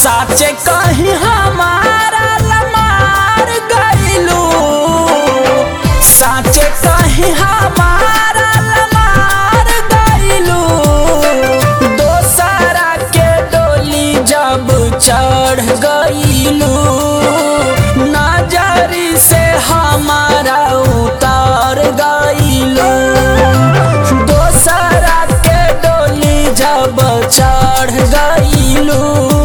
साचे कहीं हमारा लमार गईलू साचे कहीं हमारा लमार गईलू दोसरा के डोली जब चढ़ गईलू नजरी से हमारा उतार गईलू दोसरा के डोली जब चढ़ गईलू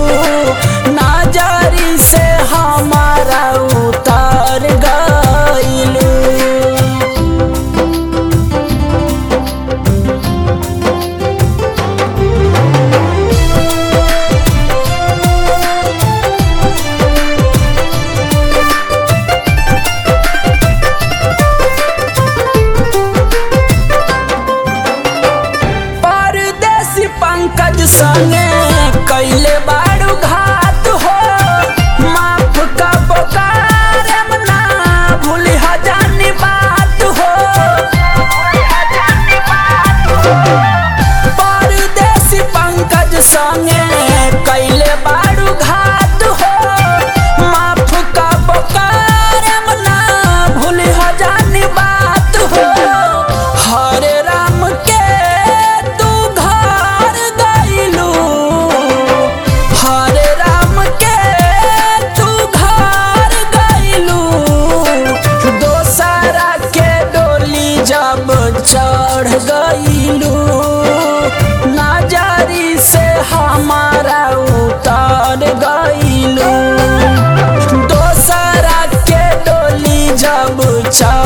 नजरी से हमारा उतार गईलू परदेसी पंकज संगे कैले बाड़ू घात हो माफ का बोकार ना भूली हजानी बात हो परदेसी पंकज संगे कैले बाड़ू घात हो माफ का बोकार ना भूली हजानी बात हो हरे राम के तू घर गईलू हरे राम के तू घर गईलू दोसरा के डोली जब चढ़ गईलू नजरी से हमारा उतार गईलू दोसरा के डोली जब चढ़